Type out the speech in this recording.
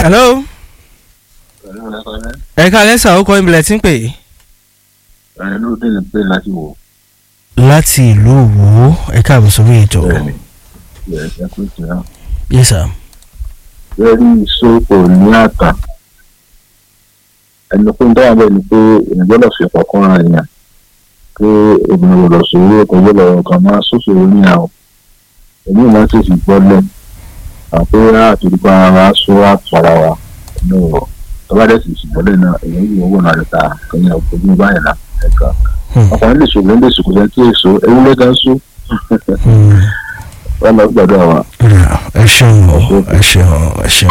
hello ẹ ká lẹ́sà ó kọ́ ìbílẹ̀ tí ń pè é. ẹ ló dé ní pé láti wò láti ìlú Òwò ẹ káàbọ̀ sórí ètò. bẹ́ẹ̀ni ẹ ẹ kó tì á. yes sir. lórí ìsopọ̀ ní àtà ẹni pé ń dáhùn bẹ́ẹ̀ ni pé èèyàn gbọ́dọ̀ fi ọ̀pọ̀ kan ra èèyàn pé obìnrin gbọ́dọ̀ sòwò ọkọ̀ gbọ́dọ̀ kan máa sóṣòro ní àwọn èmi máa ń ṣèṣì gbọ́lẹ̀ àpé àtòlùkọ ara sọ àtọ̀ra wa ní ọ̀rọ̀ tọ́ba dẹ̀ sì ṣùgbọ́lẹ̀ náà èèyàn yìí owó náà lè ta kẹ́yìn ọ̀gbọ́n báyìí náà ẹ̀ka ọkùnrin lè ṣòwò lè ṣòkò sẹ́ńtì èso ewúrẹ́ gan sún wọn lọ gbàdúrà wa. ẹ ṣeun o ẹ ṣeun ẹ ṣeun.